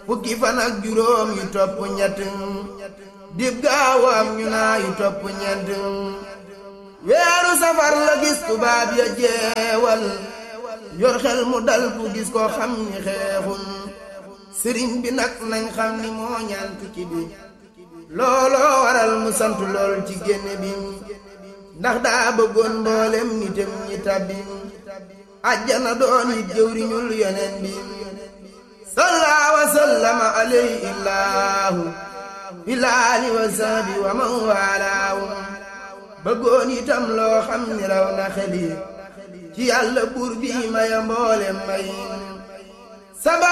fukki fan ak juróom yu topp ñett dib gaawam ñu naa yu topp ñeent weeru safar la gis tubaab ya jeewal yor xel mu dal ku gis ko xam ni xeexun sëriñ bi nag nañ xam ni moo ñaan tukki bi looloo waral mu sant lool ci génne bi ndax daa bëggoon mboolem nitam ñi tabbi ajjana doon it jëwriñul yoneen bi salla wa sallama alayhi illaahu bilaali wa sahbi wa man waalaahu bëggoon itam loo xam ni raw na xeli ci yàlla buur bi maya mboolem may